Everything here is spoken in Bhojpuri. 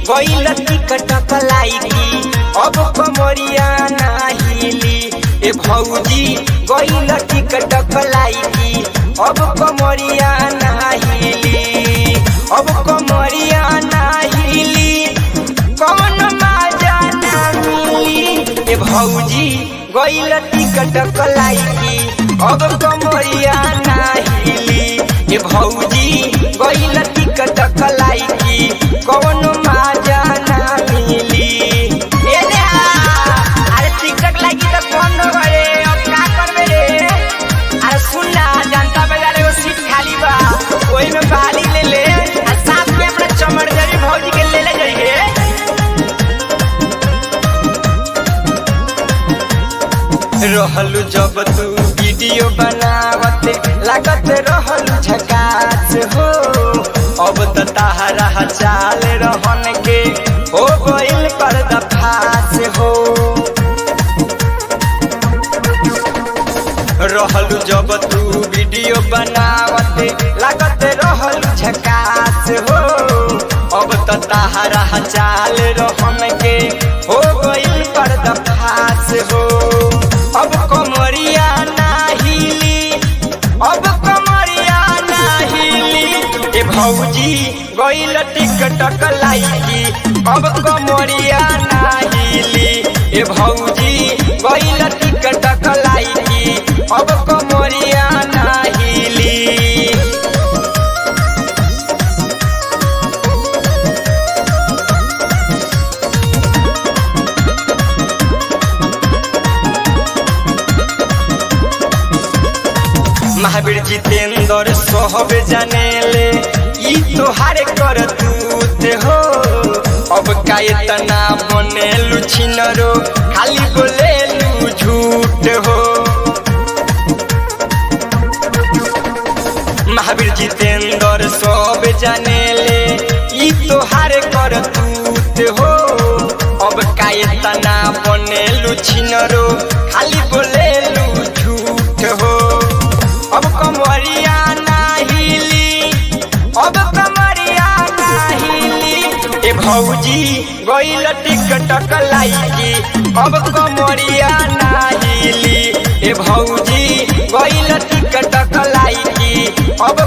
गइल टिकट लाइकी अब कमरिया नाहिली ए भौजी गइल टिकट लाइकी अब कमरिया नाहिली अब कमरिया नाहिली कौन माजा ना मिली ए भौजी गइल टिकट लाइकी अब कमरिया नाहिली ए भौजी गइल टिकट लाइकी कौन माजा ना मिली ए रे आ, अरे टिकट लागी त कौन रे अब का करबे रे अरे सुन ना जनता बाजार एगो सीट खाली बा ओही में बाली ले ले आ साथ में अपना चमड़दरी भौजी के ले ले जाइए रहलू जब तू वीडियो बनावत लागत रहलू झकास हो अब त ताहरा चाल रहन के हो गइल पर्दाफाश हो रहलू जब तू वीडियो बनावत लागत रहलू झकास हो अब त ताहरा चाल रहन के हो गइल पर्दाफाश हो अब कमरिया नाहिली अब कमरिया नाहिली ए भौजी गइल टिकटक लाइकी अब कमरिया नाहिली ए भौजी गइल टिकटक लाइकी अब कमरिया नाहिली महावीर जितेंद्र सोहब जानेले ई तोहारे कर तूत हो अब का इतना बनेलू छिनरो खाली बोलेलू झूठ हो महावीर जितेंद्र सब जानेले ई तोहारे कर तूत हो अब का इतना बनेलू छिनरो खाली बोलेलू झूठ हो अब कमरिया नाहिली अब कमरिया नाहिली ए भौजी गइल टिकटक लाइकी अब कमरिया नाहिली ए भौजी गइल टिकटक लाइकी अब